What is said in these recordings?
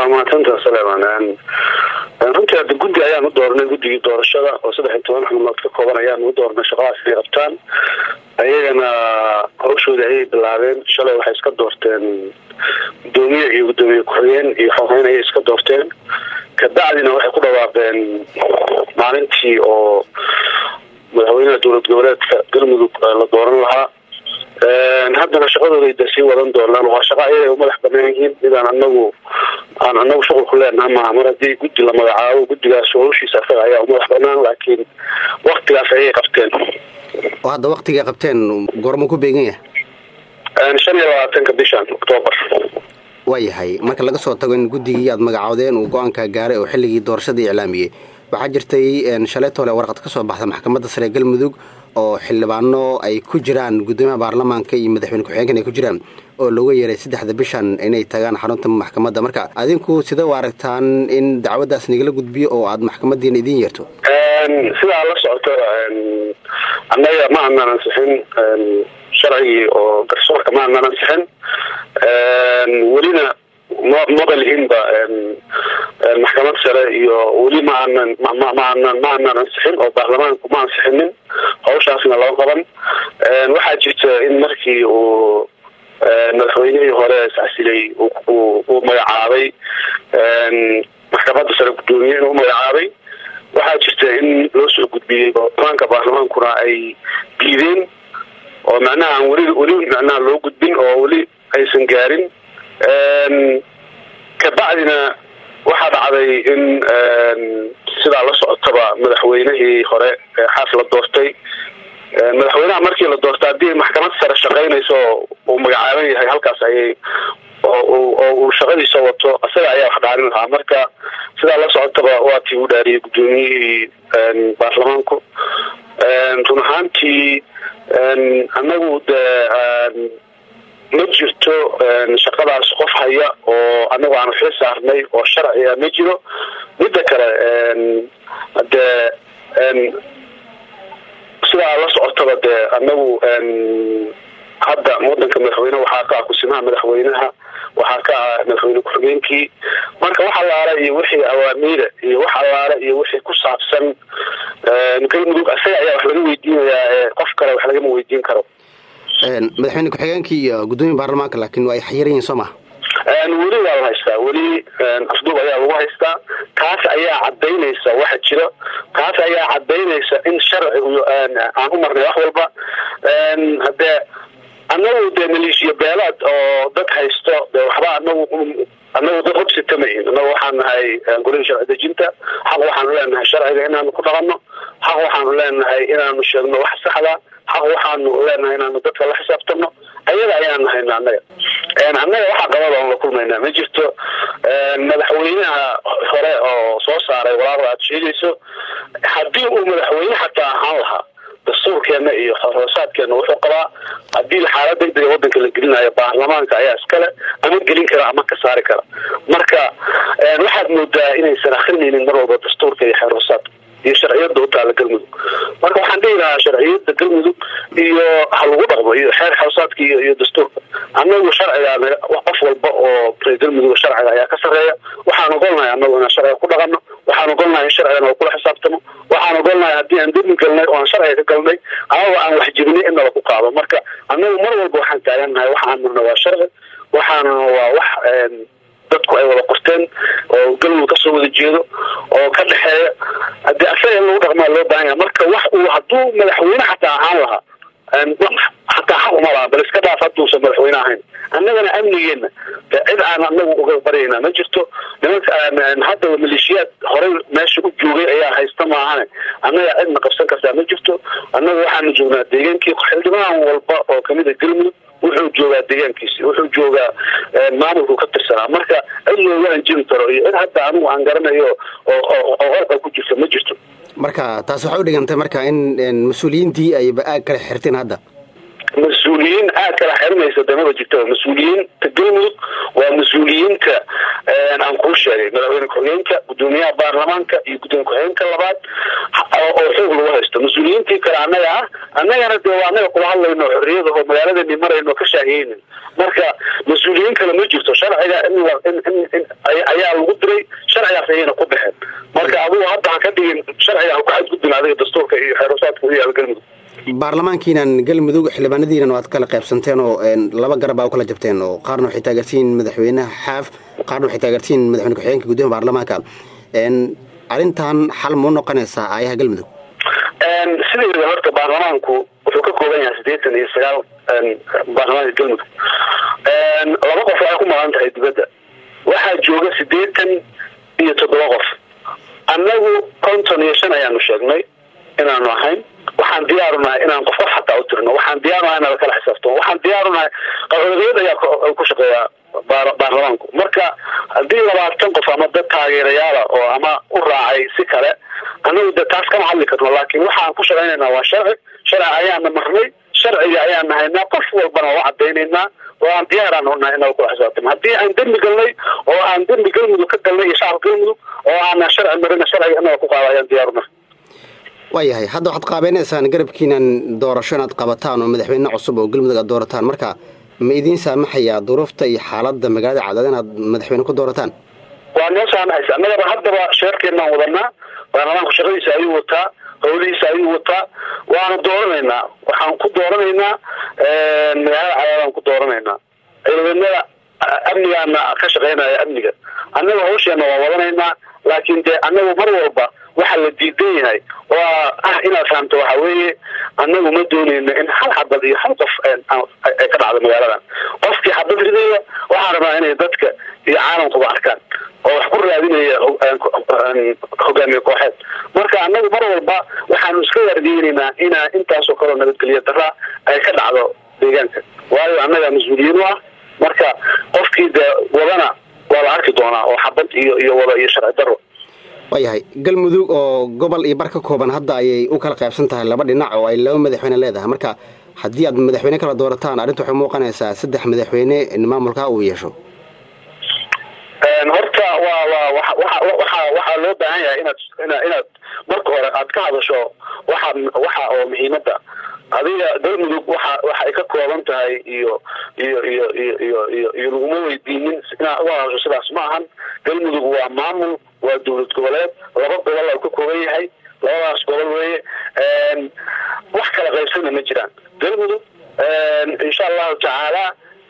waa mahadsantaa saleeman runtii hadda guddi ayaan u doornay guddigii doorashada oo saddex iyo toban xubnood ka kooban ayaan u doornay shaqadaas inay qabtaan ayagana hawshooda ayay bilaabeen shalay waxay iska doorteen gudoomiye iyo gudoomiye ku-xigeen iyo xogeyn ayay iska doorteen kabacdina waxay ku dhawaaqeen maalintii oo madaxweynaha dowlad goboleedka galmudug la dooran lahaa haddana shaqadooda da sii wadan doonaan waa shaqa ayay umadax banaan yihiin midaan anagu aan anagu shuqul ku leenaha maaha mar haddii guddi la magacaabo guddigaas howshiisa asaga ayaa umadax banaan laakiin waktigaas ayay qabteen oo hadda waktigay qabteen goormuu ku beegan yahay shan iyo labaatanka bishan octoobar waayahay marka laga soo tago in guddigii aad magacoodeen uu go-aanka gaaray oo xilligii doorashadii iclaamiyey waxaa jirtay shaleetole warqad ka soo baxda maxkamadda sare ee galmudug oo xildhibaano ay ku jiraan guddoomiyaha baarlamaanka iyo madaxweyne ku-xigeenkan ay ku jiraan oo looga yeeray saddexda bishan inay tagaan xarunta maxkamadda marka adinku sida u aragtaan in dacwaddaas nagala gudbiyo oo aad maxkamadiina idiin yeerto sidaa la socoto annaga ma aanan ansixin sharcigii oo garsoorka ma aanan ansixin welina ma maba lihinba maxkamad sare iyo weli ma aanan maanan ma aanan ansixin oo baarlamaanku ma ansixinin hawshaasna lama qaban waxaa jirta in markii uu madaxweynihii hore iscasilay uu magacaabay maxkamadda sare guddoomiye inuu magacaabay waxaa jirta in loo soo gudbiyey baarlamaanka baarlamaankuna ay diideen oo macnaha aan weli weli macnaha loo gudbin oo weli aysan gaarin kabacdina waxaa dhacday in sidaa la socotaba madaxweynihii hore xaas la doortay madaxweynaha markii la doortay haddii maxkamad sare shaqaynayso uu magacaaban yahay halkaas ayay oo uu shaqadiisa wato isaga ayaa wax dhaarin lahaa marka sidaa la socotaba waa tii u dhaariyey guddoomiyihii baarlamaanku run ahaantii anagu de ma jirto shaqadaas qof haya oo anagu aan xil saarnay oo sharciga ma jiro midda kale de sidaa la socotaba de anagu hadda wadanka madaxweyne waxaa ka ah kusimaha madaxweynaha waxaa ka ah madaxweyne ku-xigeenkii marka wax allaala iyo wixii awaamiira iyo wax allaala iyo wixii ku saabsan galmudug isaga ayaa wax laga weydiinayaa qof kale wax lagama weydiin karo madaxweyne ku-xigeenkii iyo guddoomiya baarlamaanka laakiin waa ay xayiran yihin soo maha weli waa la haystaa weli afduub ayaa lagu haystaa taas ayaa cadaynaysa waxa jiro taas ayaa cadaynaysa in sharci aan u marnay wax walba hadee anagu dee maleeshiya beelaad oo dad haysto de waxba anagu anagu dad hogsitamahin anagu waxaan nahay golihii sharci dejinta xaq waxaanu leenahay sharciga inaanu ku dhaqanno xaq waxaanu leenahay inaanu sheegno wax saxda xaq waxaanu leenahay inaanu dadka la xisaabtano ayaga ayaan nahayna annaga annaga waxaa qabada on la kulmaynaa ma jirto madaxweynaha hore oo soo saaray walaaqda aad sheegayso haddii uu madaxweyne xataa ahaan lahaa dastuurkeena iyo xoroosaadkeena wuxuu qabaa haddii xaalad degdega wadanka la gelinayo baarlamaanka ayaa iskale ama gelin kara ama ka saari kara marka waxaad moodaa inaysan akrinaynin mar walba dastuurka iyo xeroosaadka iyo sharciyada utaala galmudug marka waxaan dhihi lahaa sharciyada galmudug iyo ha lagu dhaqmo iyo xeer xeroosaadka iyo iyo dastuurka anagu sharciga qof walba oo reer galmudug sharciga ayaa ka sareeya waxaan ogolnahay anagu inaan sharciga ku dhaqano waxaan ogolnahay in sharcigan oo kula xisaabtamo waxaan ogolnahay haddii aan demi galnay oo aan sharciga ka galnay amaba aan wax jibinay in nala ku qaado marka anagu mar walba waxaan taagannahay waxaan nuna waa sharci waxaanuna waa wax dadku ay wada qorteen oo galmudug kasoo wada jeedo oo ka dhexeeya hadii asaga in lagu dhaqmaa loo baahan yahay marka wax uu hadduu madaxweyne xataa ahaan lahaa xataa xaq uma laha bal iska dhaaf hadduusan madaxweyne ahayn annagana amnigeena cid aan anagu uga baryayna ma jirto nimanka hadda maleeshiyaad horey meesha u joogay ayaa haysta maahane annaga cidna qabsan kartaa ma jirto annaga waxaanu joognaa deegaankii xildhibaan walba oo kamida galmudug wuxuu joogaa deegaankiisi wuxuu joogaa maamulku ka tirsanaa marka cid looga anjiri karo iyo cid hadda anigu aan garanayo oo qorqa ku jirta ma jirto marka taas waxay u dhigantay marka in mas-uuliyiintii ayba aag kale xirteen hadda mas-uul mas-uuliyiin aad kala xirinaysa damaba jirta mas-uuliyiinta galmudug waa mas-uuliyiinta aan kuu sheegay madaxweyne ku-xigeenka gudoomiyaha baarlamaanka iyo gudoomiye ku-xigeenka labaad oo xoog lagu haysto mas-uuliyiintii kale annaga ah annagana dee waa annaga kula hadlayno xorriyada oo magaaladani marayno ka shaahiyeynin marka mas-uuliyiin kale ma jirto sharciga ayaa lagu diray sharcigaas ayayna ku baxeen marka adigu hadda ha ka dhigin sharciga ha ku xadgudbin adiga dastuurka iyo xeerusaadka u yaala galmudug baarlamaankiinan galmudug xildhibaanadiinan waad kala qaybsanteen oo laba garab aa u kala jabteen oo qaarna waxay taageersiin madaxweynaha xaaf qaarna waxay taageersiin madaxweyne ku-xigeenka guddoomiya baarlamaanka arrintan xal mau noqonaysaa aayaha galmudug sideeda horta baarlamaanku wuxuu ka kooban yahay siddeetan iyo sagaal baarlamaanka galmudug laba qof waxay ku maqan tahay dibadda waxaa jooga siddeetan iyo toddoba qof annagu konton iyo shan ayaanu sheegnay inaanu ahayn waxaan diyaarunahay inaan qof qof xataa u tirno waxaan diyaarunahay inaan kala xisaabtano waxaan diyaarunahay qaxoodiyad ayaa ku shaqeeya baarlamaanku marka haddii labaatan qof ama dad taageerayaala oo ama u raacay si kale annagu de taas kama hadli karno laakiin waxaan ku shaqaynaynaa waa sharci sharci ayaana marnay sharciga ayaana haynaa qof walbana waa cadaynaynaa oo aan diyaaraan unahay inaa kula xisaabtano haddii aan dembi galnay oo aan dembi galmudug ka galnay iyo shacabka galmudug oo aanan sharci marina sharciga inaga ku qaada ayaan diyaarunahay waayahay hadda waxaad qaabaynaysaan garabkiinan doorasho inaad qabataan oo madaxweyne cusub oo galmudug aad doorataan marka ma idiin saamaxayaa duruufta iyo xaaladda magaalada cadaad inaad madaxweyne ku doorataan waa noo saamaxaysa annagaba haddaba sheerkeenaan wadanaa baarlamaanku shaqadiisa ayuu wataa howlihiisa ayuu wataa waana dooranaynaa waxaan ku dooranaynaa magaalada cadaadaan ku dooranaynaa ciidamadada amnigaana ka shaqaynaya amniga annaga hawsheena waa wadanaynaa laakiin dee annagu mar walba waxaa la diidan yahay oo ah inaad fahamto waxa weeye annagu ma dooneyno in hal xabad iyo hal qof ay ka dhacdo magaaladan qofkii xabad ridaya waxaan rabnaa inay dadka iyo caalamkuba arkaan oo wax ku raadinaya hogaamiye kooxeed marka annagu mar walba waxaanu iska waardiyeynayna inaa intaasoo kaleo nabadgelyo daraa ay ka dhacdo deegaanka waayo annaga mas-uuliyiin u ah marka qofkii dee wadana waa la arki doonaa oo xabad iyo iyo wada iyo sharci daro waayahay galmudug oo gobol iyo bar ka kooban hadda ayay u kala qaybsan tahay laba dhinac oo ay laba madaxweyne leedahay marka haddii aad madaxweyne kala doorataan arrinta waxay muuqanaysaa saddex madaxweyne in maamulka uu yeesho horta waa waa waa waxa waxaa loo baahan yahay inaad inaad marka hore aad ka hadasho waxa waxa oo muhiimadda adiga galmudug waxa waxa ay ka kooban tahay iyo iyo iyo iyo iyo iyo iyo laguma weydiinin inaad uga hadasho sidaas ma ahan galmudug waa maamul waa dowlad goboleed laba gobol oo ka kooban yahay labadaas gobol weeye wax kala qaybsana ma jiraan galmudug insha allahu tacaala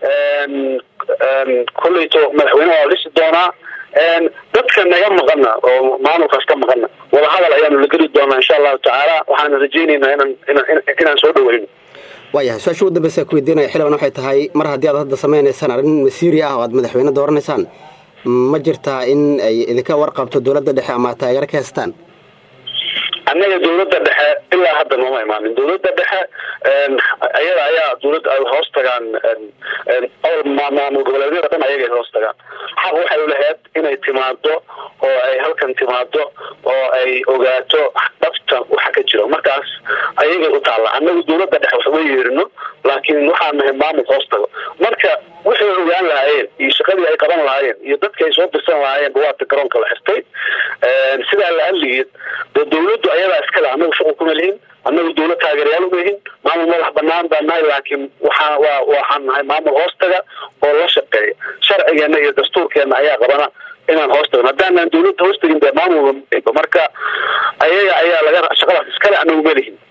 kolleyto madaxweyne waa dhisi doonaa dadka naga maqana oo maamulkaas ka maqana wadahadal ayaanu la geli doonaa insha allahu tacaala waxaana rajaynaynaa inaan inaan inaan soo dhaweyno waayahay su-aasha ugu dambeysa ku weydiinaya xildhibaan waxay tahay mar haddii aad hadda samaynaysaan arrin masiiri ah oo aad madaxweyne dooranaysaan ma jirtaa in ay idinka warqabto dowladda dhexe ama taageero ka haystaan annaga dowladda dhexe ilaa hadda nooma imaanin dowladda dhexe ayada ayaa dowladda ay hoos tagaan maamul goboleedyada dhan ayagay hoos tagaan xaq waxay ulahayd inay timaado oo ay halkan timaado oo ay ogaato dhabta waxa ka jiro markaas ayagay u taalla annagu dowladda dhexe waxma yeerino laakiin waxaan nahay maamul hoos tago marka waxay ogaan lahaayeen iyo shaqadii ay qaban lahaayeen iyo dadka ay soo dirsan lahaayeen waata garoonka la xirtay sidaa la hadligeed dee dowladdu ayadaa iskale annagu shaqo kuma lihin annagu dowlad taageerayaal uma lihin maamul madax banaan baan nahay laakiin waxaa waa waxaan nahay maamul hoostaga oo la shaqeeya sharcigeena iyo dastuurkeena ayaa qabana inaan hoos tagno haddaanan dowladda hoos tagin dee maamul marka ayaga ayaa laga shaqadaas iskale annagu ma lihin